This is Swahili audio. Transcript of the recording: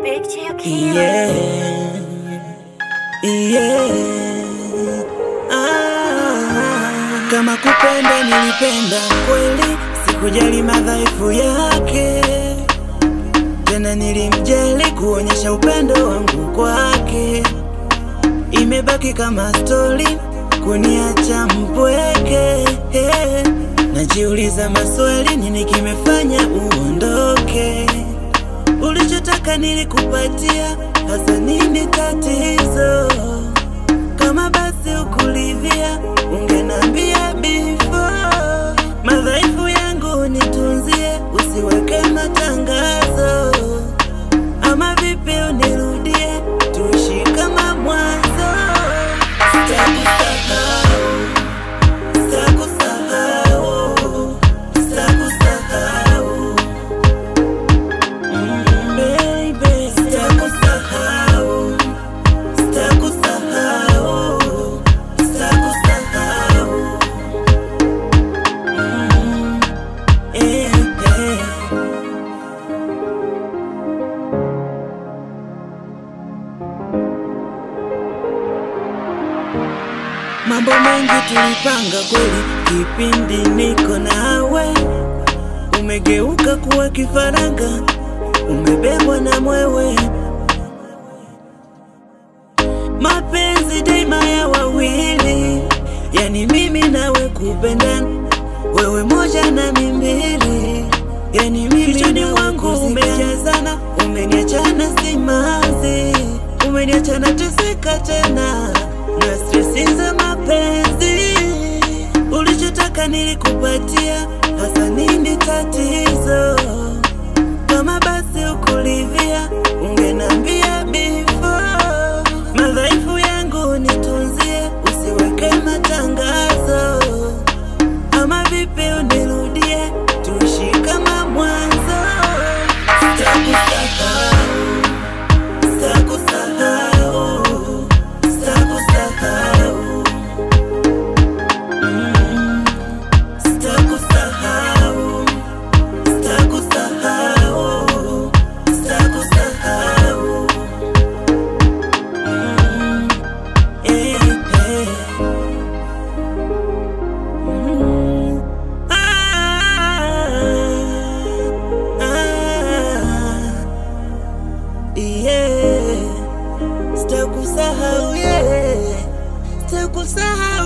Big Chill Killer. Yeah. Yeah. Ah, kama kupenda nilipenda kweli, sikujali madhaifu yake, tena nilimjali kuonyesha upendo wangu kwake. Imebaki kama stori kuniacha mpweke, eh. najiuliza maswali, nini kimefanya uondoke? Ulichotaka nilikupatia, hasa nini tatizo? Kama basi ukulivia, ungenambia before. Madhaifu yangu nitunzie, usiweke matangazo. Ama vipi unirudie, tuishi kama mwanzo. Sitakusahau, sitakusahau, sitakusahau. Mm, baby, sitakusahau, sitakusahau, sitakusahau. Mm, eh, eh. Mambo mengi tulipanga kweli, kipindi niko nawe, umegeuka kuwa kifaranga, umebebwa na mwewe. Mapenzi daima ya wawili, yani mimi nawe kupendana, wewe moja na mimbili, yani mimi kichwani wangu umejazana, umeniachana simanzi, umeniachana teseka tena na stresi za mapenzi. Ulichotaka nilikupatia, hasa nini tatizo? Kama basi ukulivia, ungenambia before. Madhaifu yangu nitunzie, usiweke matangazo. Ama vipi unirudie, tuishi kama mwanzo. Sitakusahau, sitakusahau, sitakusahau. Mm, sitakusahau, sitakusahau, sitakusahau. Mm, eh, eh. Mm, ah, ah, yeah. Sitakusahau, yeah. Sitakusahau